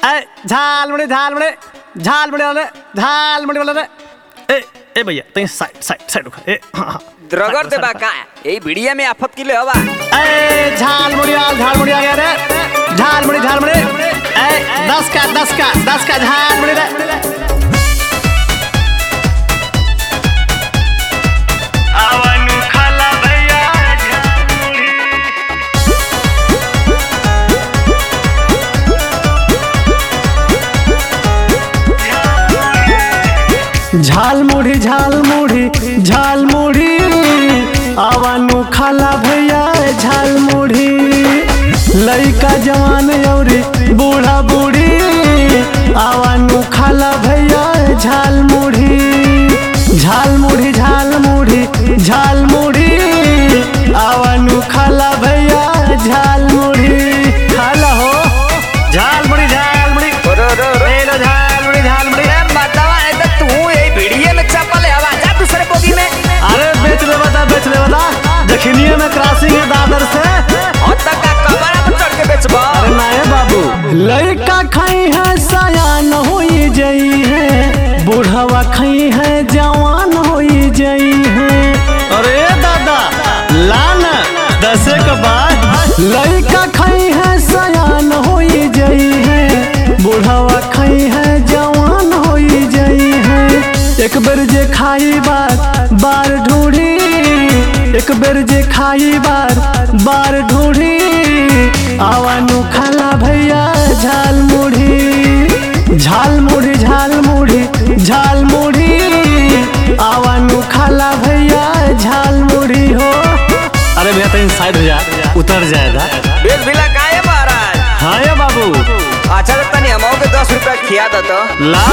ए झालमुड़ी झालमुड़ी झालमुड़ी वाले झालमुड़ी वाले ए ए भैया तई साइड साइड साइड उखा ए हाँ हाँ द्रगर दे बा का यही भिड़िया में आफत किले हवा ए झालमुड़ी वाल झालमुड़ी आ गया रे झालमुड़ी झालमुड़ी ए दस का दस का दस का झालमुड़ी रे आवनु खाला भैया झालमुड़ी झालमुड़ी झालमुड़ी झालमुड़ी आवानु खाला भैया झालमुड़ी लइका जवान औरी बूढ़ा बूढ़ी आवानु खाला भैया झालमुड़ी झालमुड़ी झालमुड़ी झालमुड़ी आवानु खाला भैया झालमुड़ी खाला हो झालमुड़ी झालमुड़ी रो रो रो ले लो झालमुड़ी झालमुड़ी ए मतवा है तो तू यही भिड़िया में चपल हवा जा दूसरे बोगी में अरे बेच ले बता बेच ले बता जखनिए में क्रॉसिंग है दादर से और तक का कमरा पर चढ़ के बेचबा अरे नाये बाबू लड़का खाई है सयान होई जई है बूढ़वा खाई है जवान होई जई है अरे दादा लाना दसे के बाद लड़का खाई है सयान होई जई है बूढ़वा खाई है जवान होई जई है एक बेर जे खाई बार बार ढूंढी एक बेर जे खाई बार बार ढूंढी आवानु खाला भैया झाल मुढ़ी झाल मुढ़ी झाल मुढ़ी झाल मुढ़ी आवानु खाला भैया झाल मुढ़ी हो अरे भैया तो साइड हो जा उतर जाएगा बेल बिला काहे महाराज हाँ ये बाबू अच्छा तो तनी हमो के दस रुपया खिया दो तो ला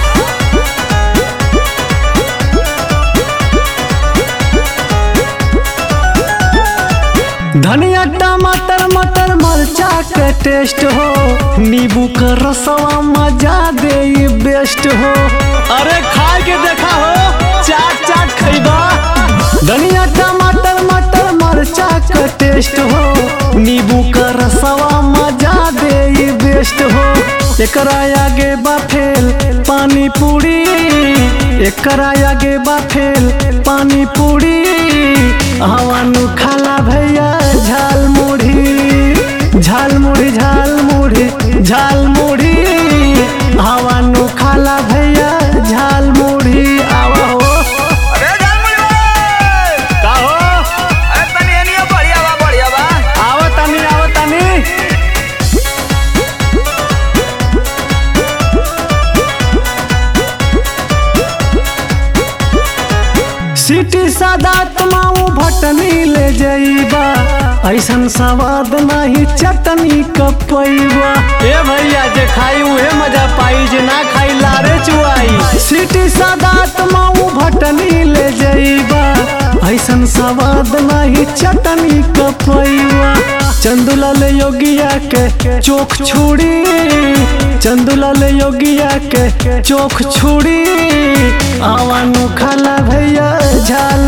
धनिया टमाटर मटर मरचा के टेस्ट हो नींबू का रसवा मजा दे बेस्ट हो अरे खा के देखा हो चाट चाट खरीदा धनिया टमाटर मटर मरचा का टेस्ट हो नींबू का रसवा मजा दे बेस्ट हो एकरा आगे बा फेल पानी पूरी एकरा आगे बा फेल पानी पूरी हवानु खाला भैया झाल मुढ़ी झाल मुढ़ी झाल मुढ़ी झाल मुढ़ी हवानु खाला भैया झाल मुढ़ी आवा हो अरे जानमुई भाई का हो अरे तनी एनियो बढ़िया बा बढ़िया बा आवा तनी आवा तनी सिटी सादा तमाऊ भटनी ले जाइबा ऐसन सवाद नाही चटनी कपैबा ए भैया जे खाई उहे मजा पाई जे ना खाई लारे चुआई सिटी सादा तमाऊ भटनी ले जाइबा ऐसन सवाद नाही चटनी कपैबा चंदुलाल योगिया के चोख छुड़ी चंदुलाल योगिया के चोख छुड़ी आवानु खाला भैया झाल